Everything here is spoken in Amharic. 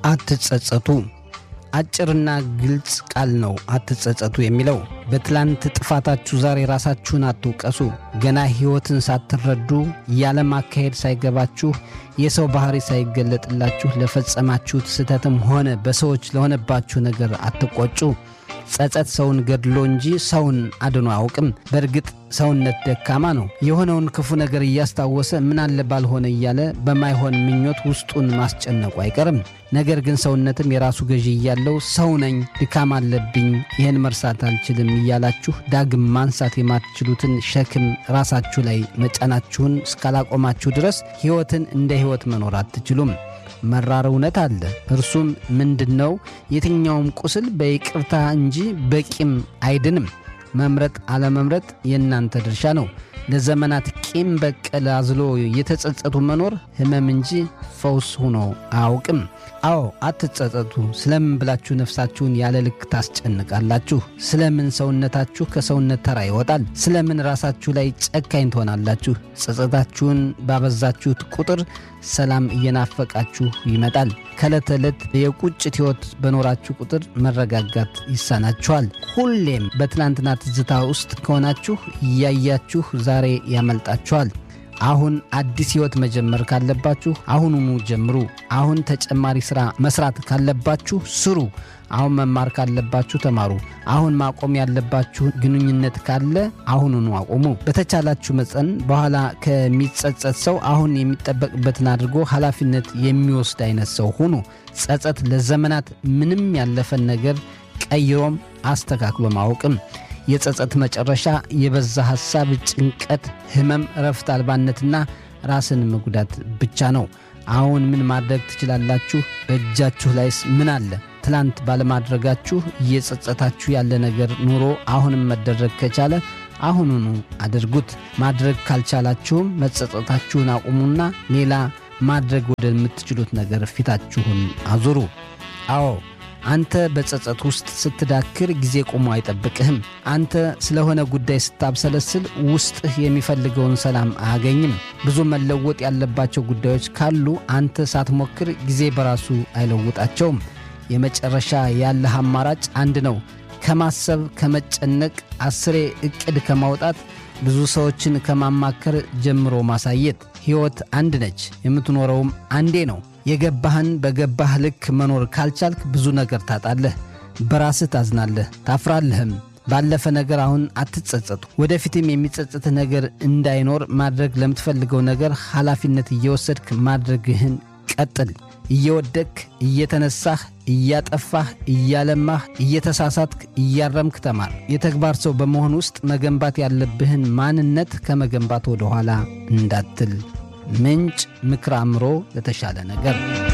አትጸጸቱ። አጭርና ግልጽ ቃል ነው አትጸጸቱ የሚለው። በትላንት ጥፋታችሁ ዛሬ ራሳችሁን አትውቀሱ። ገና ሕይወትን ሳትረዱ የዓለም አካሄድ ሳይገባችሁ የሰው ባሕሪ ሳይገለጥላችሁ ለፈጸማችሁት ስህተትም ሆነ በሰዎች ለሆነባችሁ ነገር አትቆጩ። ጸጸት ሰውን ገድሎ እንጂ ሰውን አድኖ አያውቅም። በእርግጥ ሰውነት ደካማ ነው። የሆነውን ክፉ ነገር እያስታወሰ ምን አለ ባልሆነ እያለ በማይሆን ምኞት ውስጡን ማስጨነቁ አይቀርም። ነገር ግን ሰውነትም የራሱ ገዢ እያለው ሰው ነኝ፣ ድካም አለብኝ፣ ይህን መርሳት አልችልም እያላችሁ ዳግም ማንሳት የማትችሉትን ሸክም ራሳችሁ ላይ መጫናችሁን እስካላቆማችሁ ድረስ ሕይወትን እንደ ሕይወት መኖር አትችሉም። መራር እውነት አለ። እርሱም ምንድን ነው? የትኛውም ቁስል በይቅርታ እንጂ በቂም አይድንም። መምረጥ አለመምረጥ የእናንተ ድርሻ ነው። ለዘመናት ቂም በቀል አዝሎ የተጸጸቱ መኖር ሕመም እንጂ ፈውስ ሆኖ አያውቅም። አዎ አትጸጸቱ። ስለምን ብላችሁ ነፍሳችሁን ያለ ልክ ታስጨንቃላችሁ? ስለምን ሰውነታችሁ ከሰውነት ተራ ይወጣል? ስለምን ራሳችሁ ላይ ጨካኝ ትሆናላችሁ? ጸጸታችሁን ባበዛችሁት ቁጥር ሰላም እየናፈቃችሁ ይመጣል። ከዕለት ዕለት የቁጭት ሕይወት በኖራችሁ ቁጥር መረጋጋት ይሳናችኋል። ሁሌም በትናንትና ትዝታ ውስጥ ከሆናችሁ እያያችሁ ዛሬ ያመልጣችኋል። አሁን አዲስ ሕይወት መጀመር ካለባችሁ አሁኑኑ ጀምሩ። አሁን ተጨማሪ ሥራ መስራት ካለባችሁ ስሩ። አሁን መማር ካለባችሁ ተማሩ። አሁን ማቆም ያለባችሁ ግንኙነት ካለ አሁኑኑ አቆሙ። በተቻላችሁ መጠን በኋላ ከሚጸጸት ሰው አሁን የሚጠበቅበትን አድርጎ ኃላፊነት የሚወስድ አይነት ሰው ሁኑ። ጸጸት ለዘመናት ምንም ያለፈን ነገር ቀይሮም አስተካክሎ ማወቅም የጸጸት መጨረሻ የበዛ ሐሳብ፣ ጭንቀት፣ ሕመም፣ እረፍት አልባነትና ራስን መጉዳት ብቻ ነው። አሁን ምን ማድረግ ትችላላችሁ? በእጃችሁ ላይስ ምን አለ? ትላንት ባለማድረጋችሁ እየጸጸታችሁ ያለ ነገር ኑሮ አሁንም መደረግ ከቻለ አሁኑኑ አድርጉት። ማድረግ ካልቻላችሁም መጸጸታችሁን አቁሙና ሌላ ማድረግ ወደምትችሉት ነገር ፊታችሁን አዙሩ። አዎ አንተ በጸጸት ውስጥ ስትዳክር ጊዜ ቆሞ አይጠብቅህም። አንተ ስለሆነ ጉዳይ ስታብሰለስል ውስጥህ የሚፈልገውን ሰላም አያገኝም። ብዙ መለወጥ ያለባቸው ጉዳዮች ካሉ አንተ ሳትሞክር ጊዜ በራሱ አይለውጣቸውም። የመጨረሻ ያለህ አማራጭ አንድ ነው። ከማሰብ ከመጨነቅ፣ አስሬ ዕቅድ ከማውጣት፣ ብዙ ሰዎችን ከማማከር ጀምሮ ማሳየት። ሕይወት አንድ ነች፣ የምትኖረውም አንዴ ነው። የገባህን በገባህ ልክ መኖር ካልቻልክ ብዙ ነገር ታጣለህ። በራስህ ታዝናለህ፣ ታፍራለህም። ባለፈ ነገር አሁን አትጸጸቱ። ወደፊትም የሚጸጽትህ ነገር እንዳይኖር ማድረግ ለምትፈልገው ነገር ኃላፊነት እየወሰድክ ማድረግህን ቀጥል። እየወደቅክ እየተነሳህ እያጠፋህ እያለማህ እየተሳሳትክ እያረምክ ተማር። የተግባር ሰው በመሆን ውስጥ መገንባት ያለብህን ማንነት ከመገንባት ወደ ኋላ እንዳትል። ምንጭ ምክር አእምሮ ለተሻለ ነገር